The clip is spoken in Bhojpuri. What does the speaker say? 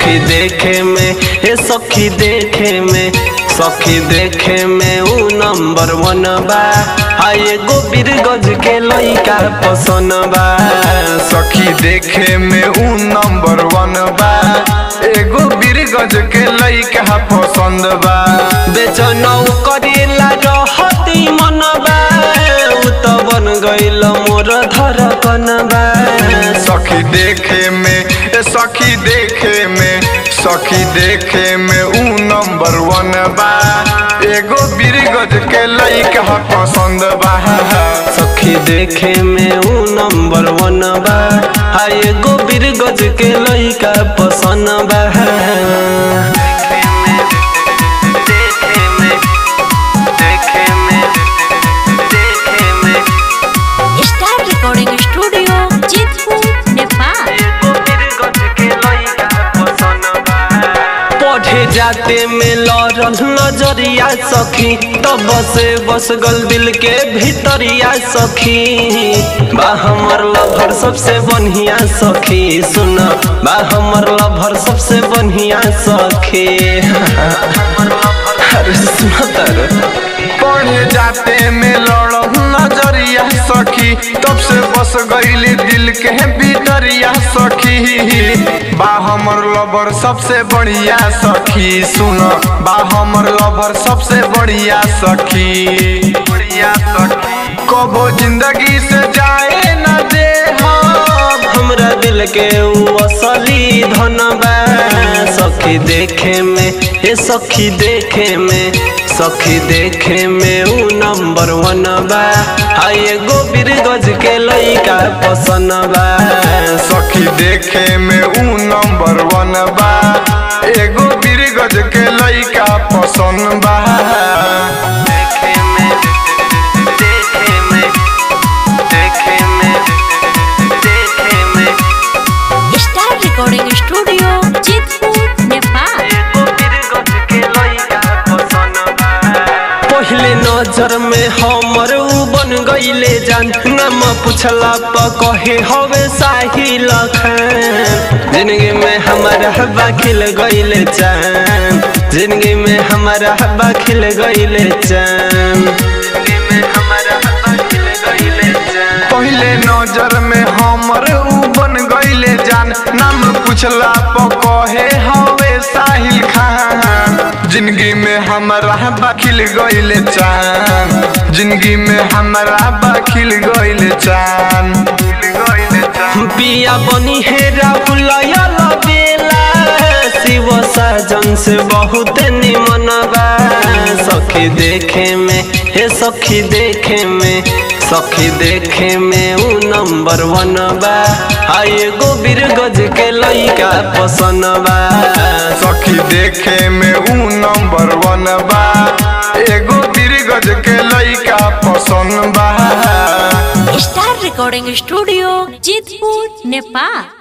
सखी देखे में हे सखी देखे में सखी देखे में ऊ नंबर वन बा आ एगो बीरगज के लइका पसंद बा सखी देखे में ऊ नंबर वन बा एगो बीरगंज के लइका पसंद बा बेचनौ करेला रहती मन बा ऊ त बन गइल मोर धड़कन बा सखी देखे में ए सखी देखे में सखी देखे में ऊ नंबर वन बा एगो बीरगंज के लइका पसंद बा सखी देखे में ऊ नंबर वन बा आ एगो बीरगज के लइका पसंद बा star recording studio Chitpur Nepal पढ़े जाते में लड़ल नजरिया सखी तब से बस गल दिल के भीतरिया सखी बा हमर लभर सबसे बढ़िया सखी सुन बा हमर लभर सबसे बढ़िया सखी अरे सुन तर पढ़े जाते में लड़ल नजरिया सखी तब से बस गईली दिल के भीतरिया सखी बा हमर लवर सबसे बढ़िया सखी सुन बा हमर लवर सबसे बढ़िया सखी बढ़िया सखी कबो जिंदगी से जाए न दे हम हमरा दिल के ऊ असली धन बा सखी देखे में ए सखी देखे में सखी देखे में ऊ नंबर वन बा आ एगो बीरगज के लइका पसंद बा सखी देखे में ऊ नंबर वन बा एगो बीरगज के लइका पसंद बा देखे में देखे में देखे में देखे में star recording studio Chitpur Nepal पहले नजर में हमर ऊ बन गईले जान नाम पूछला प कहे हवे साहिल खान जिंदगी में हमारा हवा खिल गईले चान जिंदगी में हमारा हवा खिल गईले चान जिंदगी में हमारा हवा खिल गईले चान पहले नजर में हमर ऊ बन गईले जान नाम पूछला प कहे हवे साहिल खान जिंदगी में हमारा बखिल गईले चान जिंदगी में हमारा बखिल गईले चान पिया बनी है राहुल बेला शिव साजन से बहुत निमन बा सखी देखे में हे सखी देखे में सखी देखे में ऊ नंबर वन बा आ एगो बीरगज के लइका पसंद बा सखी देखे में ऊ नंबर वन बा एगो बीरगज के लइका पसंद बा star recording studio Chitpur Nepal